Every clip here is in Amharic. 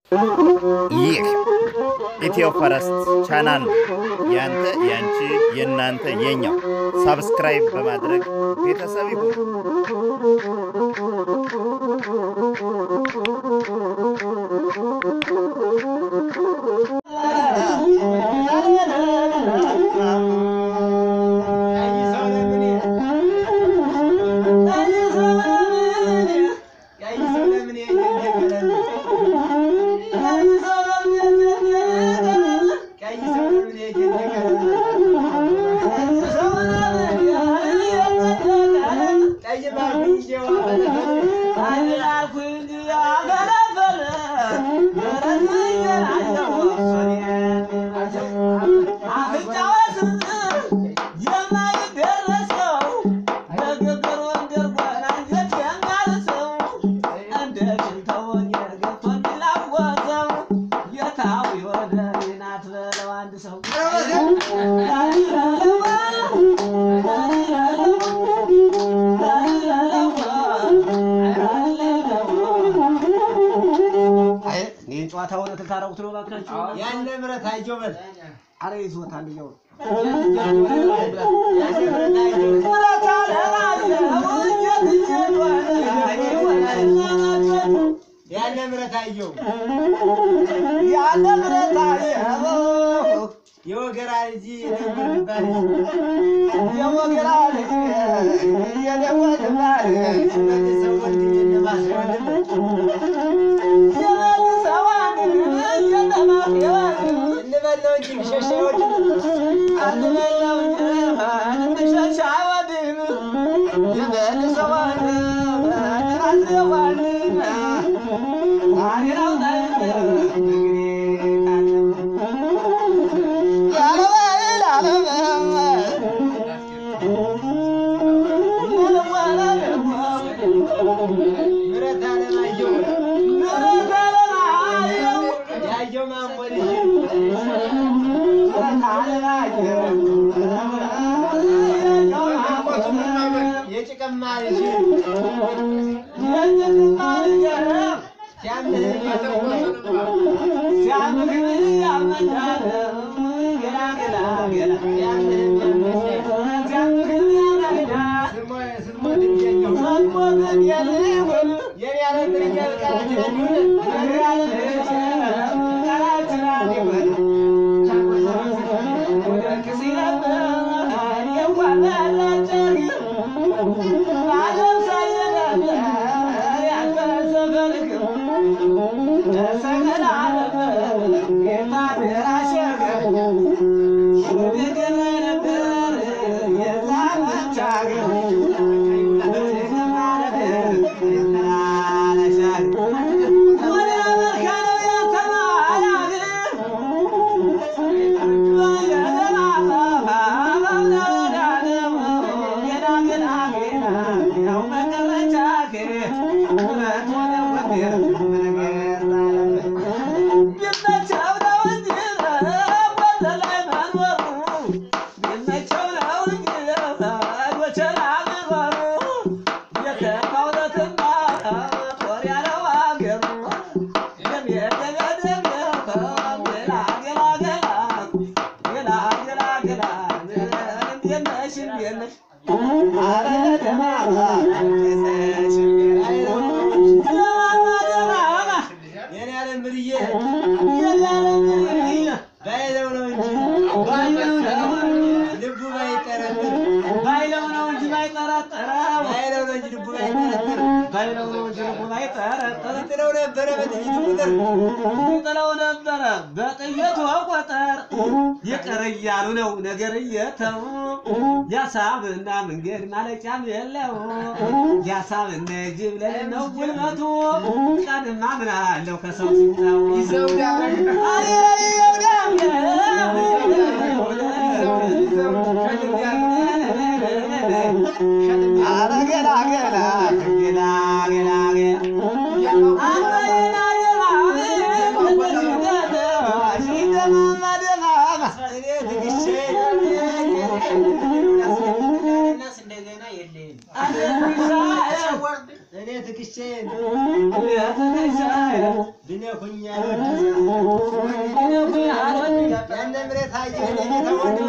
ይህ ኢትዮ ፈረስት ቻናል ነው። ያንተ፣ ያንቺ፣ የእናንተ፣ የኛው። ሳብስክራይብ በማድረግ ቤተሰብ ይሁኑ። ጨዋታ እውነት ልታረጉት ነው እባካችሁ? ያን ንብረት አይጆ በል አረ ይዞታል እያው ያን ንብረት አየው ያለ ብረት አየው የወገራ ልጅ ነበር የሚባል የወገራ ልጅ የደወል ባል መልሰው ወንድሜ ነባስ ወንድም እንበለው እንጂ ሸሸ ወንድም ምረት አለማየሁ ያየው ማሞ ልጅ የጭቀማ ልጅ የኔ ያለ ምርኛ የኔ ያለ ምርዬ ባይለው ነው እንጂ ልቡ ባይጠረጥር ባይለው ነው እንጂ ባይጠረጠረው ባይለው ነው እንጂ ልቡ ባይጠረጥር ባይለው ነው እንጂ ልቡ ባይጠረጠር ጥለው ነበረ በጥይቱ ቁጥር ጥለው ነበረ በጥይቱ ቁጥር ይቅር እያሉ ነው ነገር እየተው ያሳብና መንገድ ማለቂያም የለው ያሳብና ጅብ ለሌ ነው ጉልበቱ ቀንማ ምን አለው ከሰው ሲታው አረ ገላ ገላ ገላ ገላ እኔ ትግሼ እንደገና የለህም። እኔ ትግሼ አረ ብነኩ ያነ ምሬት አየህ ተወድ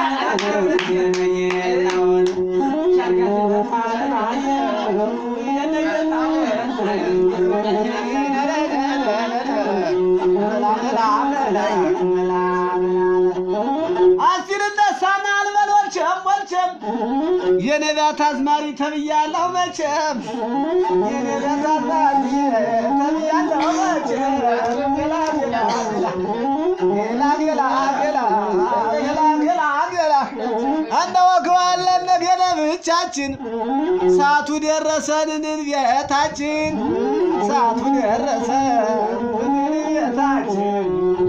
አሲርነሳና አልበል ወልቸም ወልቸም የነቢያት አዝማሪ ተብያለሁ መቼም የነቢያት አዝማሪ ተብያለሁ መቼም ገላ ገላ ገላ ገላ ገላ ገላ ገላ ገላ እንደ ወግባለን ነገደ ብቻችን ሰዓቱ ደረሰን ቤታችን ሰዓቱ ደረሰን ቤታችን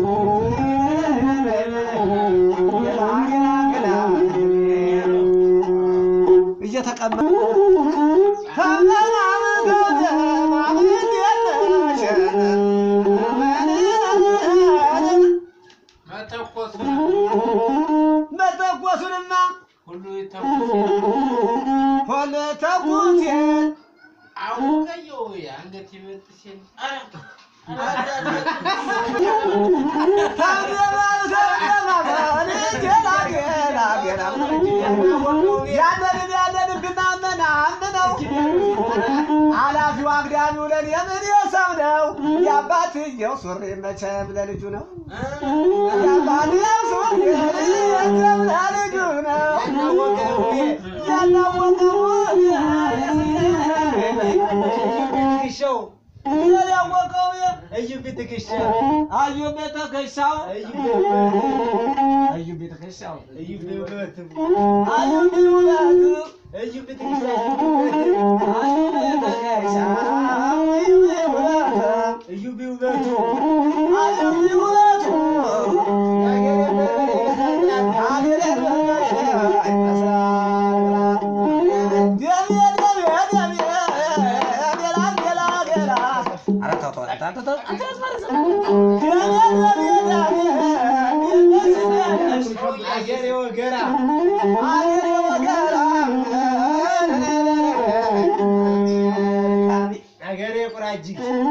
እየተቀመጠ መተኮስ መተኮሱንማ ሁሉ ይተኮስ ሆነ ተኩሴ አውቀየው አንገት ይበጥ ሲል ያለንን ያለንብና ምናምነው ኃላፊው አግዳሚው ለኔ ምን ሰው ነው የአባትየው ሱሪ መቼም ለልጁ ነው የአባትየው ሱሪ መቼም ለልጁ ነው ያላወቀው ትከሻው ያላወቀው እዩ ትከሻ አዩ ቤተከሻው አዩ ቤተከሻው እዩ ውበቱ አዩ ቢውላቱ እዩ ትከሻ አዩ ቤተከሻው አዩ ቢውላቱ እዩ ውበቱ አዩ ቢውላቱ አገሬ ወገራ አገሬ ቁራጅ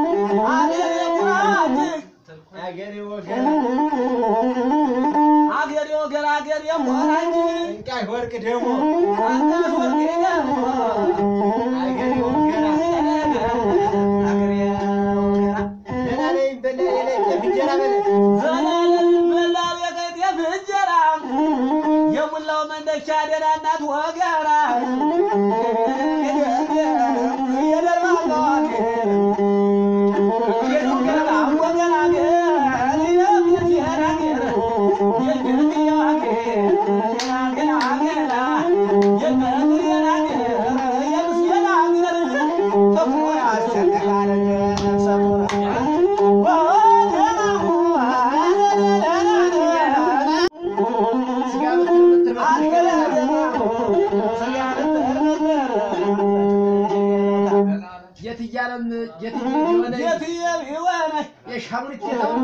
አገሬ ወገራ አገሬ ወገራ አገሬ ሞራኝ እንቃይ ወርቅ ደግሞ አንተ ወርቄ ደግሞ አገሬ ወገራ ደህና ነኝ በለ የለ እንጀራ በለ ዘላለም በላል የቀጤፍ እንጀራ የሙላው መንደቻ ደህና እናት ወገራ የደርባለዋል የወገራ ወገራ ገር የቤት የራገር የግርት የዋገር ገራ ገራ የገር የራገር የምስየራ ገር ተፎ ያስቸግራል ስጋ ምትል የትያለም የትየ የሆነ የሻሙን ጌታው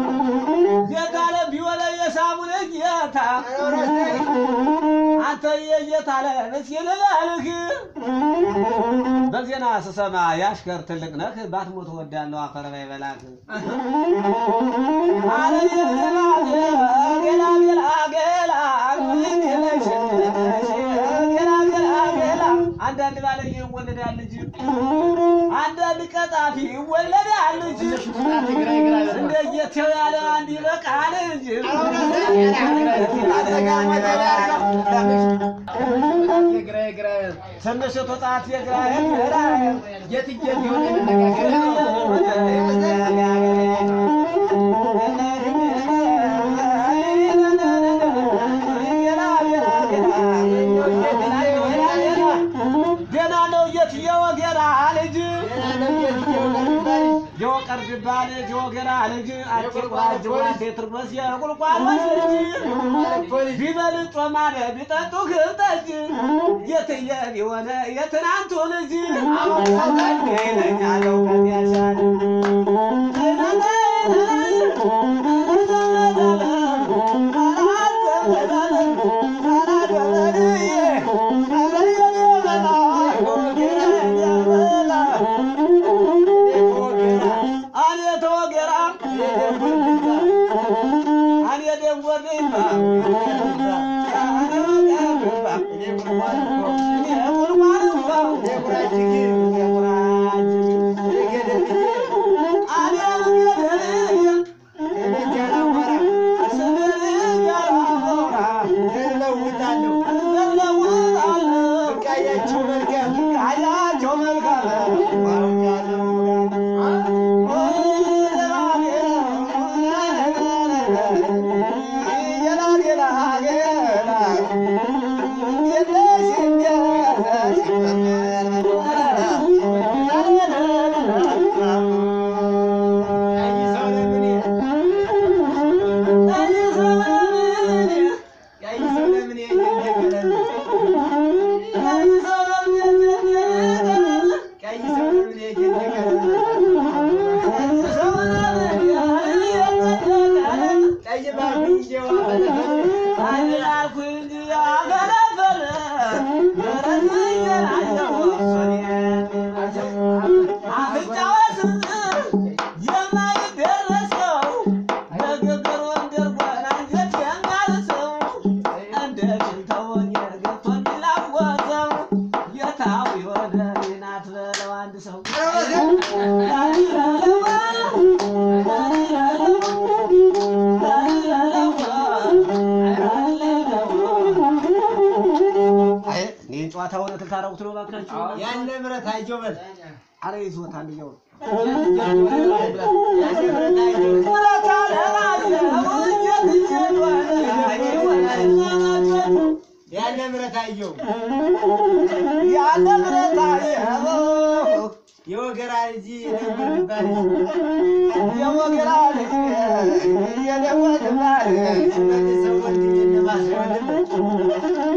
አንተ የየት አለ ምስኪን ልበልህ በዜና ስሰማ ያሽከር ትልቅ ነህ ባትሞት ወዳለው አፈር ባይበላህ አለ ገላ ገላ ገላ ገላ ገላ ገላ አንዳንድ ባለየ ይወለዳል ልጅ አንዳንድ ቀጣፊ ይወለዳል ልጅ እንደ ጌቴው ያለ አንድ ይበቃል እንጂ ትንሽ ተጣት የግራ የግራ የትየት የሆነ መነጋገር ገና ነው የት የወገራ ልጅ የወቀር ድባ ልጅ የወገራ ልጅ አጭር ቁራጅ ዋቴ ትርመስ የቁልቋሎች ልጅ ቢበልጥ ጮማነ ቢጠጡ ግብጠጅ የትየ የሆነ የትናንቱ ልጅ ይለኛል እውቀት ያሻል አቤት ወገራ እኔ ደግሞ ልባ እኔ ጉርጓድ እኮ እኔ ጉርጓድ እኮ እኔ ጉራጅግ እኔ ጉራጅ እኔ ገደልዬ እኔ ገደልዬ እኔ ጃናሞራ ስምር ያላሞራ እለውጣለሁ ዘለውጣለሁ ብቃያችሁ መልካም ቃያቸው መልካም አውቃለሁ ቀይ ሰው ለምን ቀይ ሰው ለምን ይገኛል ቀይ ሰው ለምን ይገኛል ቀይ ባርኩ ይጀዋ ፈለፈል ሰው ይህን ጨዋታ እውነት ልታረጉት ነው እባካችሁ? ያለ ምረት አይጆ በል አረ ይዞታል እያው ያለ ምረት አይጆ ያለ ምረት አይጆ ያለ ብረት አየኸው የወገራ ልጅ የነበር ይባል የወገራ ልጅ የደወል ባል መልሰው ወንድም የነማስ ወንድም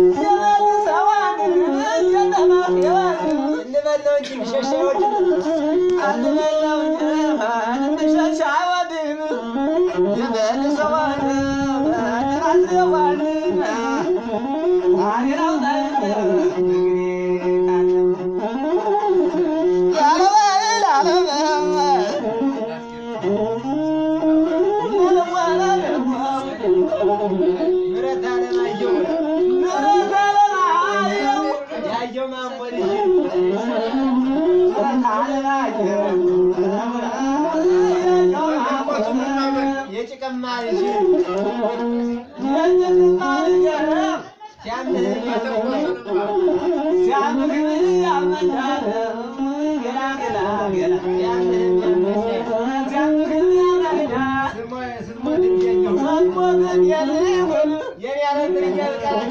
እንበለው እንጂ ቢሸሻ ወንድም ምረት አለማየሁ ያየው ማሞ ልጅ የጭቀማ ልጅ ሲያምህ የኔ ያለ ምን እያልቃላት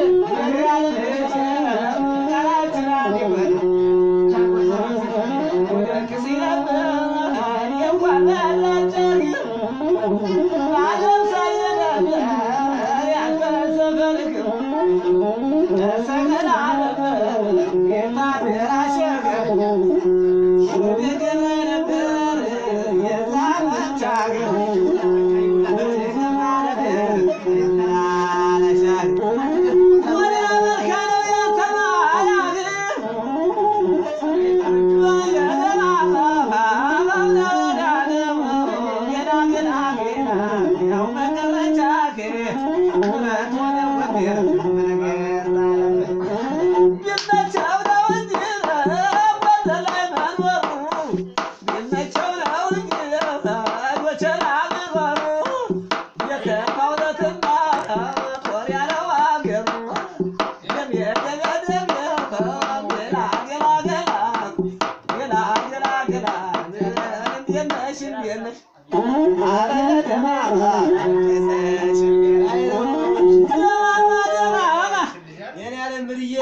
የኔ ያለ ምርዬ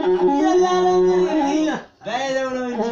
ባይለው ነው እንጂ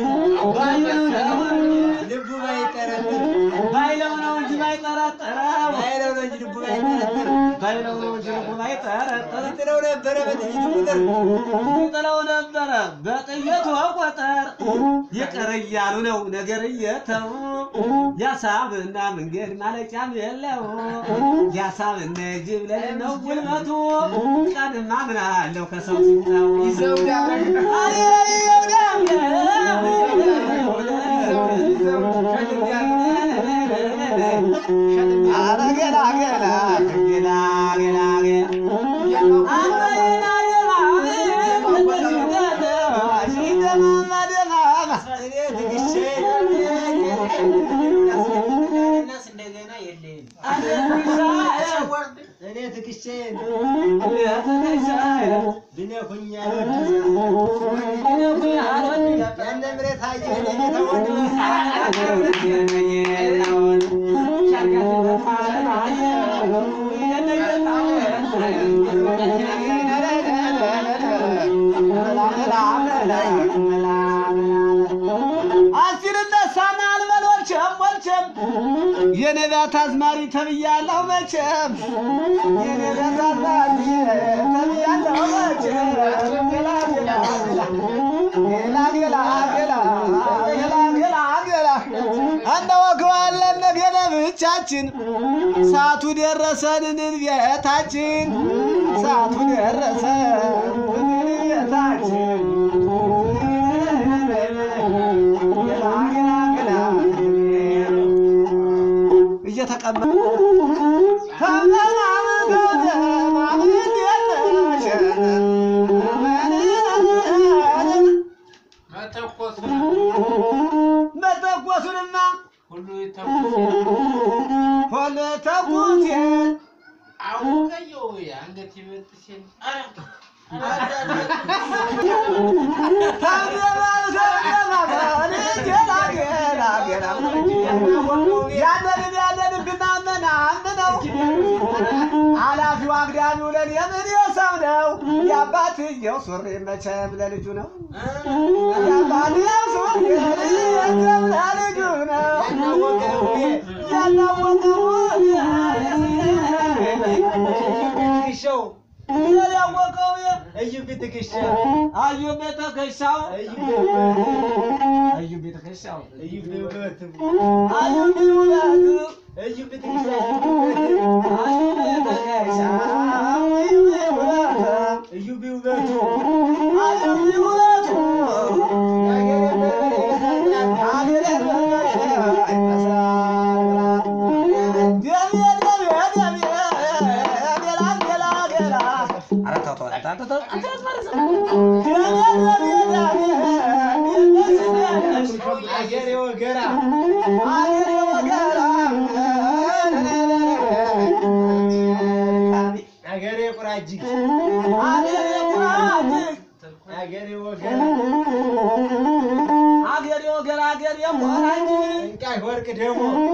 ልቡ ባይጠረጥር ባይለው ነው እንጂ ባይጠረጠረው ባይለው ነው እንጂ ልቡ ባይጠረጥር ባይለው ነው እንጂ ልቡ ባይጠረጠር ይጥለው ነበረ በጥይቱ ቁጥር ጥለው ነበረ በጥይቱ ቁጥር ይቅር እያሉ ነው ነገር እየተው ያሳብና መንገድ ማለቂያም የለው ያሳብና ጅብ ለሌ ነው ጉልበቱ ቀንማ ምን አለው ከሰው ሲታው ይዘው አይ ይዘው ኧረ ገላ ገላ ገላ ገላ ገላ አንተ የና ደማ ደማ እንደገና የለኝም አንተ እኔ ትክሼን ትሻ ብነኩኝ ያነ ምሬት አየ ተወድ የነቢያት አዝማሪ ተብያለሁ መቼም የነቢያት አዝማሪ ተብያለሁ መቼም ገላ ገላ ገላ ገላ ገላ ገላ ገላ ገላ እንደ ወግባለን ነገደ ብቻችን ሰዓቱ ደረሰን ቤታችን ሰዓቱ ደረሰን ቤታችን ገላ ገላ ገላ እየተቀመጠ መተኮስ መተኮሱንማ ሁሉ ይተኩስ ሆነ ተኩሴ አውቀየው የአንገት ይበጥሴን ያለንን ያለንን ብናመናምነው ኃላፊው አግዳሚው ለኔ ምን የሰው ነው? የአባትየው ሱሪ መቼም ለልጁ ነው። የአባትየው ሱሪ መቼም ለልጁ ነው። ያላወቀው ትክሼው ያላወቀው እዩ ትክሼ አዩ ቤተከሻው እዩ አዩ ቤተከሻው እዩ ውበት አዩ ቢውላቱ እዩ ትክሼ አዩ ቤተከሻው አዩ ቢውላቱ እዩ ቢውበቱ አዩ ቢውላቱ አገሬ ወገራ አገሬ ቁራጅግ አገሬ ወገራ አገሬ ወገራ አገሬ ወራጅ እንቃይ ወርቅ ደግሞ